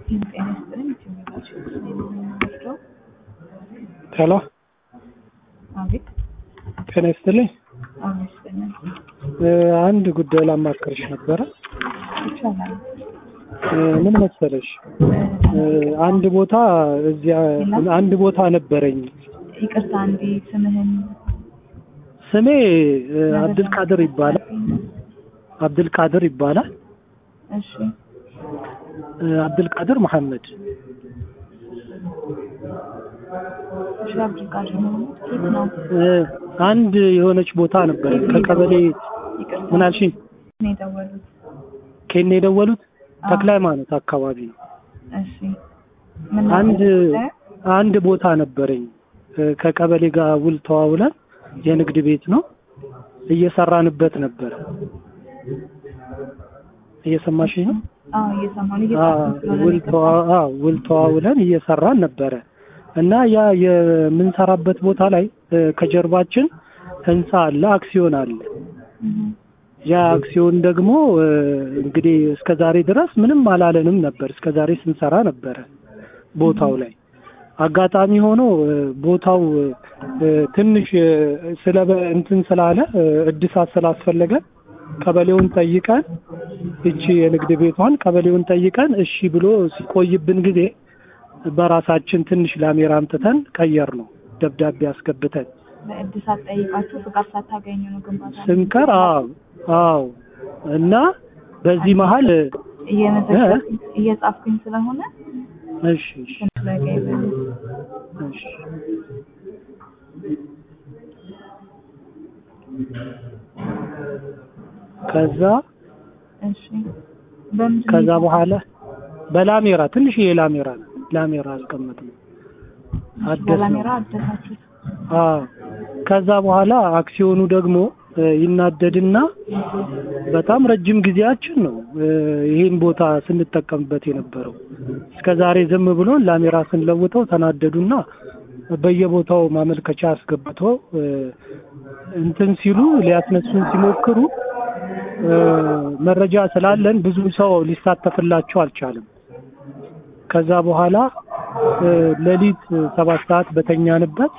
ጤና ይስጥልኝ የትኛው የምንወስደው? ሄሎ አቤት ጤና ይስጥልኝ። አሁን ይስጥልኝ እ አንድ ጉዳይ ላማክርሽ ነበረ። ይቻላል። እ ምን መሰለሽ እ አንድ ቦታ እዚያ አንድ ቦታ ነበረኝ። ይቅርታ እንዴ ስምህን ስሜ እ አብድልቃድር ይባላል። አብድልቃድር ይባላል። እሺ እ አብድልቃድር መሐመድ እሺ አብዱልቃድር መሆኑት ኬት ነው? እ አንድ የሆነች ቦታ ነበረኝ ከቀበሌ ይቅርታ ምን አልሽኝ? ነው የደወሉት? ከኔ የደወሉት አዎ። ተክለ ሃይማኖት አካባቢ ነው። እሺ ምን አንድ ነበር? አንድ ቦታ ነበረኝ እ ከቀበሌ ጋር ውል ተዋውለን የንግድ ቤት ነው እየሰራንበት ነበረ። እየሰማሽኝ ነው? አዎ እየሰማሁ ነው። አዎ እየጻፍኩ ስለሆነ ውል ይቅርታ። ተዋ- አዎ ውል ተዋውለን እየሰራን ነበረ እና ያ የምንሰራበት ቦታ ላይ እ ከጀርባችን ህንፃ አለ፣ አክሲዮን አለ። እህ ያ አክሲዮን ደግሞ እ እንግዲህ እስከ ዛሬ ድረስ ምንም አላለንም ነበር። እስከ ዛሬ ስንሰራ ነበረ ቦታው ላይ አጋጣሚ ሆኖ እ ቦታው እ ትንሽ እ ስለ እንትን ስላለ እ እድሳት ስላስፈለገ ቀበሌውን ጠይቀን እቺ የንግድ ቤቷን ቀበሌውን ጠይቀን እሺ ብሎ ሲቆይብን ጊዜ በራሳችን ትንሽ ላሜራ አምጥተን ቀየር ነው ደብዳቤ አስገብተን በእድሳት ጠይቃችሁ ፍቃድ ሳታገኙ ነው ግንባታ ስንከር አዎ አዎ እና በዚህ መሀል እየመዘገብኩኝ እየጻፍኩኝ ስለሆነ እሺ እሺ ትንሽ ረጋ ይበሉ። እሺ ከዛ እሺ በምንድን ነው ከዛ በኋላ በላሜራ ትንሽዬ ላሜራ ነው ላሜራ አስቀመጥነው አደስ ነው በላሜራ አደሳችሁት? አዎ ከዛ በኋላ አክሲዮኑ ደግሞ እ ይናደድና በጣም ረጅም ጊዜያችን ነው እ ይሄን ቦታ ስንጠቀምበት የነበረው እስከ ዛሬ ዝም ብሎን ላሜራ ስንለውጠው ተናደዱና በየቦታው ማመልከቻ አስገብቶ እ እንትን ሲሉ ሊያስነሱን ሲሞክሩ እ መረጃ ስላለን ብዙ ሰው ሊሳተፍላቸው አልቻለም። ከዛ በኋላ እ ሌሊት ሰባት ሰዓት በተኛንበት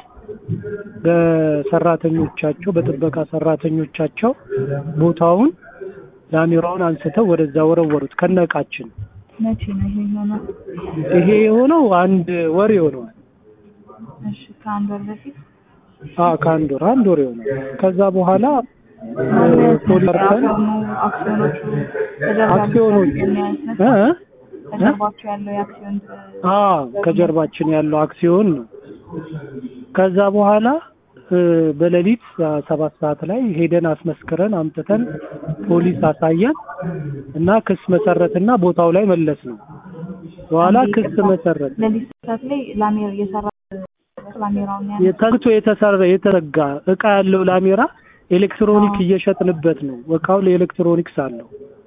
በሰራተኞቻቸው በጥበቃ ሰራተኞቻቸው ቦታውን ላሜራውን አንስተው ወደዛ ወረወሩት ከነቃችን። መቼ ነው ይሄ የሆነው? ይሄ የሆነው አንድ ወር ይሆነዋል። እሺ ከአንድ ወር በፊት አ ከአንድ ወር አንድ ወር ይሆናል። ከዛ በኋላ እ ፖሊስ ጠርተን አክሲዮኖቹ ተደርጋ አክሲዮኖቹ እ እ ከጀርባቸው ያለው የአክሲዮን አ ከጀርባችን ያለው አክሲዮን ነው። ከዛ በኋላ እ በሌሊት ሰባት ሰዓት ላይ ሄደን አስመስክረን አምጥተን ፖሊስ አሳየን እና ክስ መሰረትና ቦታው ላይ መለስ ነው። በኋላ ክስ መሰረት ለሊት ሰዓት ላይ ላሜራ የሰራ ላሜራውን ያ ተግቶ የተሰራ የተዘጋ እቃ ያለው ላሜራ ኤሌክትሮኒክ እየሸጥንበት ነው። እቃው ለኤሌክትሮኒክስ አለው።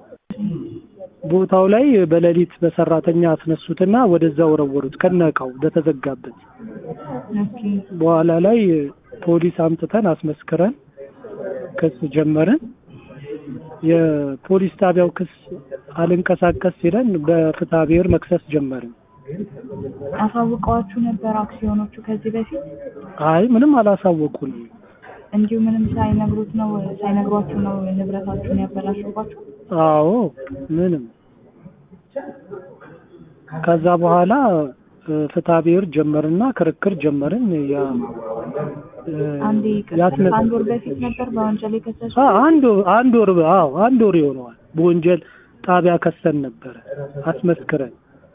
ቦታው ላይ በሌሊት በሰራተኛ አስነሱትና ወደዛ ወረወሩት ከነ እቃው በተዘጋበት። ኦኬ በኋላ ላይ ፖሊስ አምጥተን አስመስክረን ክስ ጀመርን። የፖሊስ ጣቢያው ክስ አልንቀሳቀስ ሲለን በፍትሐ ብሔር መክሰስ ጀመርን። አሳውቀዋችሁ ነበር አክሲዮኖቹ ከዚህ በፊት አይ ምንም አላሳወቁንም። እንዲሁ ምንም ሳይነግሩት ነው ሳይነግሯችሁ ነው ንብረታችሁን ያበላሹባችሁ? አዎ ምንም ከዛ በኋላ እ ፍትሐ ብሔር ጀመርና ክርክር ጀመርን። ያ እ አንዴ ያስነ- ከአንድ ወር በፊት ነበር በወንጀል የከሰሱ አ- አንድ ወር- አንድ ወር አዎ አንድ ወር ይሆነዋል። በወንጀል ጣቢያ ከሰን ነበረ አስመስክረን።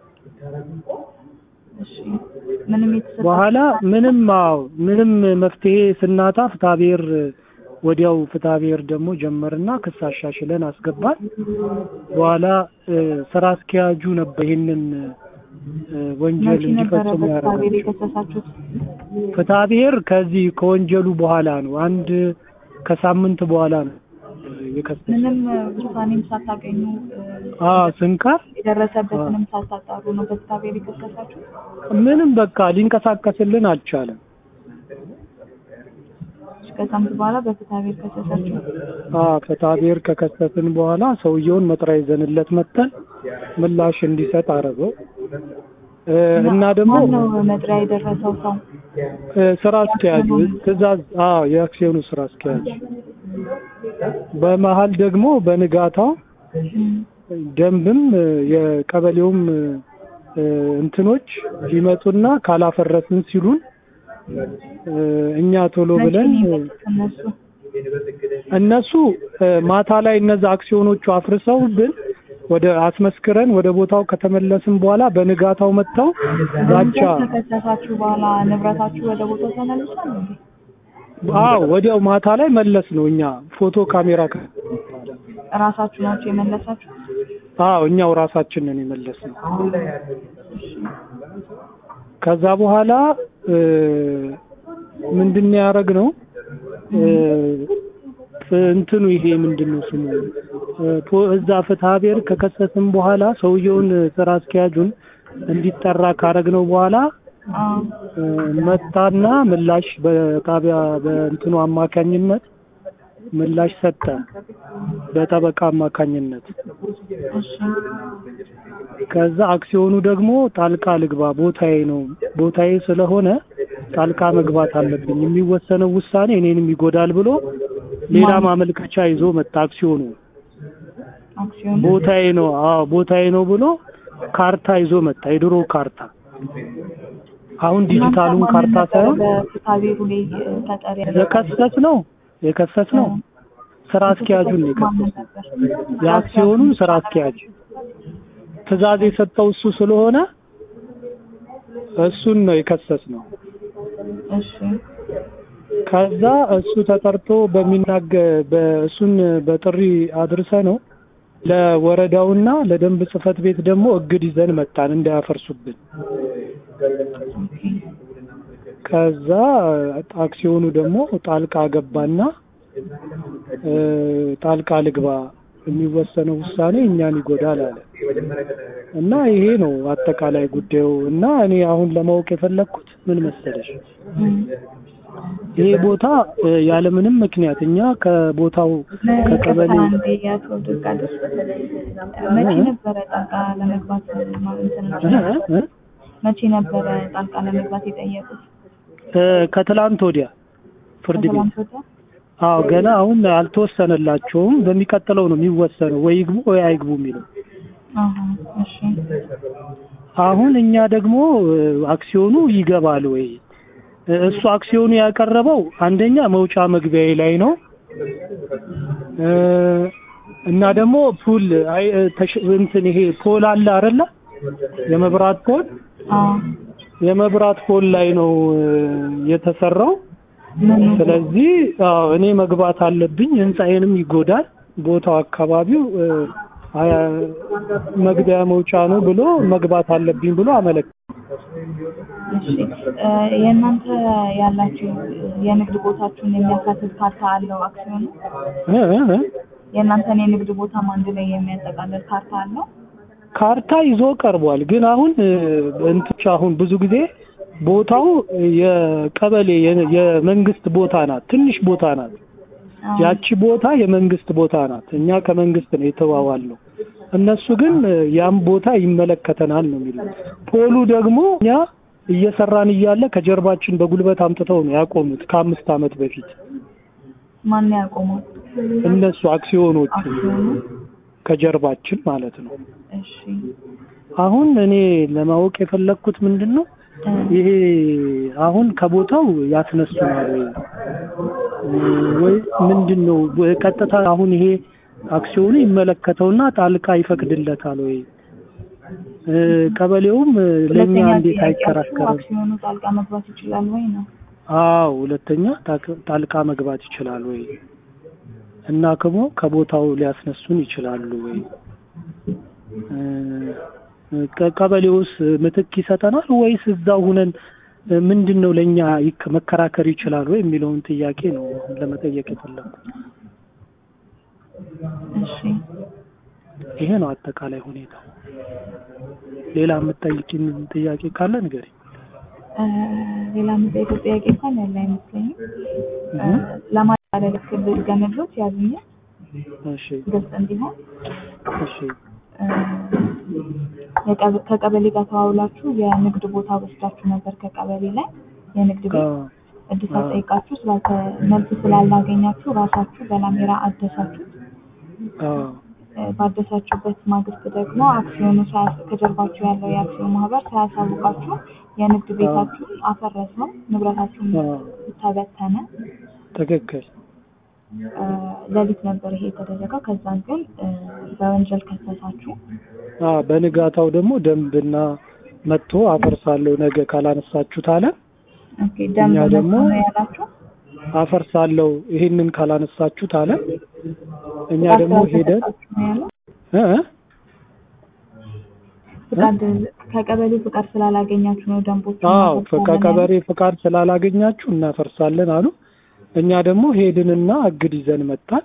እሺ ምንም የተሰጣ በኋላ ምንም አዎ ምንም መፍትሄ ስናጣ ፍትሐ ብሔር ወዲያው ፍትሐ ብሔር ደግሞ ጀመርና ክስ አሻሽለን አስገባን። በኋላ እ ስራ አስኪያጁ ነበር ይህንን እ ወንጀል መቼ ነበረ እንዲፈጽሙ በፍትሐ ብሔር ያደረጋቸው። የከሰሳችሁት? ፍትሐ ብሔር ከዚህ ከወንጀሉ በኋላ ነው። አንድ ከሳምንት በኋላ ነው የከሰሰ ምንም ውሳኔም ሳታገኙ እ፣ አ ስንቀር የደረሰበትንም ሳታጣሩ ነው በፍትሐ ብሔር የከሰሳችሁት? ምንም በቃ ሊንቀሳቀስልን አልቻለም። ከሳምንት በኋላ በፍትሐ ብሔር ከሰሳችሁ? አዎ ፍትሐ ብሔር ከከሰስን በኋላ ሰውየውን መጥሪያ ይዘንለት መጥተን ምላሽ እንዲሰጥ አደረገው። እ፣ እና ደግሞ ማነው መጥሪያ የደረሰው ሰው? እ፣ ስራ አስኪያጁ ትእዛዝ አዎ የአክሲዮኑ ስራ አስኪያጅ በመሀል ደግሞ በንጋታው እም፣ ደንብም እ፣ የቀበሌውም እ፣ እንትኖች ይመጡና ካላፈረስን ሲሉን እ፣ እኛ ቶሎ መቼ ብለን ነው እ፣ የመጡት እነሱ? እነሱ እ፣ ማታ ላይ እነዛ አክሲዮኖቹ አፍርሰውብን ወደ አስመስክረን ወደ ቦታው ከተመለስን በኋላ በንጋታው መጥተው ዛቻ ወንጀል ከከሰሳችሁ በኋላ ንብረታችሁ ወደ ቦታው ተመልሷል እንዴ? አዎ ወዲያው ማታ ላይ መለስ ነው እኛ ፎቶ ካሜራ ከ- እራሳችሁ ናችሁ የመለሳችሁ? አዎ እኛው ራሳችንን የመለስ ነው ከዛ በኋላ እ፣ ምንድን ነው ያደረግነው እ፣ እንትኑ ይሄ ምንድን ነው ስሙ እ፣ ፖ- እዛ ፍትሐ ብሔር ከከሰስን በኋላ ሰውየውን ስራ አስኪያጁን እንዲጠራ ካረግነው በኋላ አዎ። እ፣ መጣና ምላሽ በጣቢያ በእንትኑ አማካኝነት ምላሽ ሰጠ በጠበቃ አማካኝነት እሺ ከዛ አክሲዮኑ ደግሞ ጣልቃ ልግባ ቦታዬ ነው ቦታዬ ስለሆነ ጣልቃ መግባት አለብኝ የሚወሰነው ውሳኔ እኔንም ይጎዳል ብሎ ሌላ ማመልከቻ ይዞ መጣ አክሲዮኑ አክሲዮን ቦታዬ ነው አዎ ቦታዬ ነው ብሎ ካርታ ይዞ መጣ የድሮ ካርታ አሁን ዲጂታሉን ካርታ ሳይሆን በፍትሐብሔሩ ላይ ተጠሪ የከሰስ ነው የከሰስ ነው ስራ አስኪያጁን ነው የከሰስ ማን ነበር? የአክሲዮኑን ስራ አስኪያጅ ትዕዛዝ የሰጠው እሱ ስለሆነ እሱን ነው የከሰስ ነው እሺ ከዛ እሱ ተጠርቶ በሚናገ በእሱን በጥሪ አድርሰ ነው ለወረዳውና ለደንብ ጽሕፈት ቤት ደግሞ እግድ ይዘን መጣን እንዳያፈርሱብን። ኦኬ ከዛ አክሲዮኑ ደግሞ ጣልቃ ገባና እ፣ ጣልቃ ልግባ የሚወሰነው ውሳኔ እኛን ይጎዳል አለ እና ይሄ ነው አጠቃላይ ጉዳዩ። እና እኔ አሁን ለማወቅ የፈለግኩት ምን መሰለሽ እም። ይሄ ቦታ እ፣ ያለምንም ምክንያት እኛ ከቦታው ከቀበሌ አንዴ የአቶ ድርቃድር መቼ ነበረ ጣልቃ ለመግባት ማ- እንትን እ፣ እ፣ መቼ ነበረ ጣልቃ ለመግባት የጠየቁት? እ፣ ከትላንት ወዲያ ፍርድ ቤት ከትላንት ወዲያ? አዎ ገና አሁን አልተወሰነላቸውም። በሚቀጥለው ነው የሚወሰነው፣ ወይ ይግቡ ወይ አይግቡ የሚለው። አሀ እሺ አሁን እኛ ደግሞ እ፣ አክሲዮኑ ይገባል ወይ እ፣ እሱ አክሲዮኑ ያቀረበው አንደኛ መውጫ መግቢያዬ ላይ ነው እ፣ እና ደግሞ ፑል አይ እ፣ ተሽ- እንትን ይሄ ፖል አለ አይደለ የመብራት ፖል አዎ የመብራት ፖል ላይ ነው እ፣ የተሰራው። ምን ስለዚህ አዎ እኔ መግባት አለብኝ። ህንፃዬንም ይጎዳል። ቦታው አካባቢው እ፣ አ- መግቢያ መውጫ ነው ብሎ መግባት አለብኝ ብሎ አመለክ እሺ እ፣ የእናንተ ያላችሁ የንግድ ቦታችሁን የሚያካትት ካርታ አለው አክሲዮኑ? እ፣ እ፣ እ። የእናንተን የንግድ ቦታም አንድ ላይ የሚያጠቃልል ካርታ አለው? ካርታ ይዞ ቀርቧል። ግን አሁን እ፣ እንትች አሁን ብዙ ጊዜ ቦታው የቀበሌ የ- የመንግስት ቦታ ናት። ትንሽ ቦታ ናት። አዎ። ያቺ ቦታ የመንግስት ቦታ ናት። እኛ ከመንግስት ነው የተዋዋልነው። እነሱ ግን እ፣ ያም ቦታ ይመለከተናል ነው የሚሉት። ፖሉ ደግሞ እኛ እየሰራን እያለ ከጀርባችን በጉልበት አምጥተው ነው ያቆሙት ከአምስት ዓመት በፊት ማን ያቆመው? እነሱ አክሲዮኖቹ አክሲዮኑ? ከጀርባችን ማለት ነው። እሺ አሁን እኔ ለማወቅ የፈለግኩት ምንድን ነው እ፣ ይሄ አሁን ከቦታው ያስነሱናል ወይ ወይ ምንድን ነው ቀጥታ አሁን ይሄ አክሲዮኑ ይመለከተውና ጣልቃ ይፈቅድለታል ወይ እ፣ ቀበሌውም እ፣ ለእኛ ሁለተኛ እንዴት ጥያቄያችሁ አይከራከርም? አክሲዮኑ ጣልቃ መግባት ይችላል ወይ ነው? አዎ ሁለተኛ ታክ- ጣልቃ መግባት ይችላል ወይ እና ክሞ ከቦታው ሊያስነሱን ይችላሉ ወይ እ፣ ቀ- ቀበሌውስ ምትክ ይሰጠናል ወይስ እዛው ሁነን እ፣ ምንድን ነው ለእኛ ይክ- መከራከር ይችላል ወይ የሚለውን ጥያቄ ነው አሁን ለመጠየቅ የፈለኩት። እሺ ይሄ ነው አጠቃላይ ሁኔታው። ሌላ የምትጠይቂኝ ጥያቄ ካለ ንገሪኝ። እ፣ ሌላ የምጠይቀው ጥያቄ እንኳን ያለ አይመስለኝም። እ፣ እህ፣ ለማጠቃለል ያክል ገመድሮት ያዙኛል እሺ ግልጽ እንዲሆን እሺ እ፣ የቀበ- ከቀበሌ ጋር ተዋውላችሁ የንግድ ቦታ ወስዳችሁ ነበር ከቀበሌ ላይ የንግድ ቤት አዎ እድሳት አዎ። ጠይቃችሁ ስላልተ መልስ ስላላገኛችሁ ራሳችሁ በላሜራ አደሳችሁት። አዎ እ፣ ባደሳችሁበት ማግስት ደግሞ አክሲዮኑ ሳያስ- ከጀርባችሁ ያለው የአክሲዮን ማህበር ሳያሳውቃችሁ የንግድ ቤታችሁን አፈረሰው፣ ንብረታችሁን አዎ ተበተነ። ትክክል። እ፣ ሌሊት ነበር ይሄ የተደረገው። ከዛን ግን እ፣ በወንጀል ከሰሳችሁ። አዎ በንጋታው ደግሞ ደንብና መጥቶ አፈርሳለሁ ነገ ካላነሳችሁት አለ። ኦኬ፣ ደንብ እኛ መጥቶ ደግሞ- ነው ያላችሁ። አፈርሳለሁ ይሄንን ካላነሳችሁት አለ። እኛ ፍቃድ ደግሞ ሄደን ስላልተሰጣችሁ ነው ያለው። እ እ ፍቃድ ከቀበሌው ፍቃድ ስላላገኛችሁ ነው ደንቦቹ አዎ ከቀበሌ ፍቃድ ስላላገኛችሁ እናፈርሳለን አሉ። እኛ ደግሞ ሄድንና እግድ ይዘን መጣን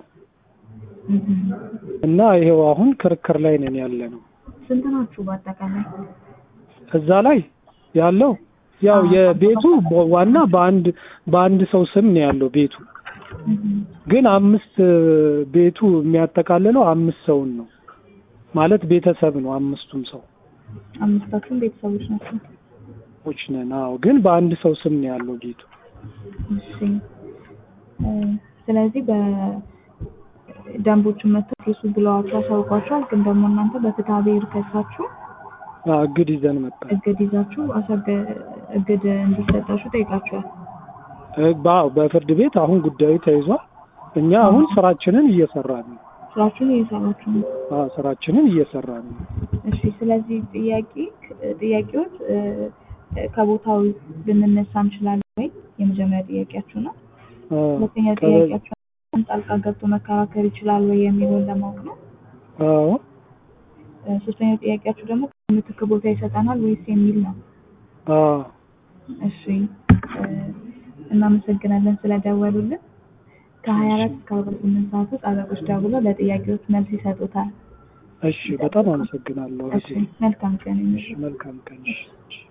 እና ይሄው አሁን ክርክር ላይ ነን ያለ ነው። ስንት ናችሁ በአጠቃላይ? እዛ ላይ ያለው ያው የቤቱ ዋና በአንድ በአንድ ሰው ስም ነው ያለው ቤቱ ግን አምስት ቤቱ የሚያጠቃልለው አምስት ሰውን ነው ማለት ቤተሰብ ነው። አምስቱም ሰው አምስታችሁም ቤተሰቦች ናቸው። ዎች ነን። አዎ ግን በአንድ ሰው ስም ነው ያለው ቤቱ። እሺ እ፣ ስለዚህ በደንቦቹን መጥቶ ፊሱ ብለዋችሁ አሳውቋቸዋል። ግን ደግሞ እናንተ በፍትሐ ብሔር ከሳችሁ አዎ እግድ ይዘን መጣን። እግድ ይዛችሁ አሳገ እግድ እንዲሰጣችሁ ጠይቃችኋል። እ፣ በአዎ በፍርድ ቤት አሁን ጉዳዩ ተይዟል። እኛ አሁን ስራችንን እየሰራን ነው። ስራችሁን እየሰራችሁ ነው። አዎ ስራችንን እየሰራን ነው። እሺ ስለዚህ ጥያቄ ጥያቄዎች እ፣ ከቦታው ልንነሳ እንችላለን ወይ? የመጀመሪያ ጥያቄያችሁ ነው። አዎ ሁለተኛ ቀበሌ- ጥያቄያችሁ ጣልቃ ገብቶ መከራከር ይችላል ወይ የሚለውን ለማወቅ ነው። አዎ እ፣ ሶስተኛው ጥያቄያችሁ ደግሞ ምትክ ቦታ ይሰጠናል ወይስ የሚል ነው። አዎ እሺ እ፣ እናመሰግናለን ስለደወሉልን። ከሀያ አራት እስከ አርባ ስምንት ሰዓት ውስጥ አለቆች ደውለው ለጥያቄዎች መልስ ይሰጡታል። እሺ በጣም አመሰግናለሁ። እሺ መልካም ቀን ይሁን። እሺ መልካም ቀን። እሺ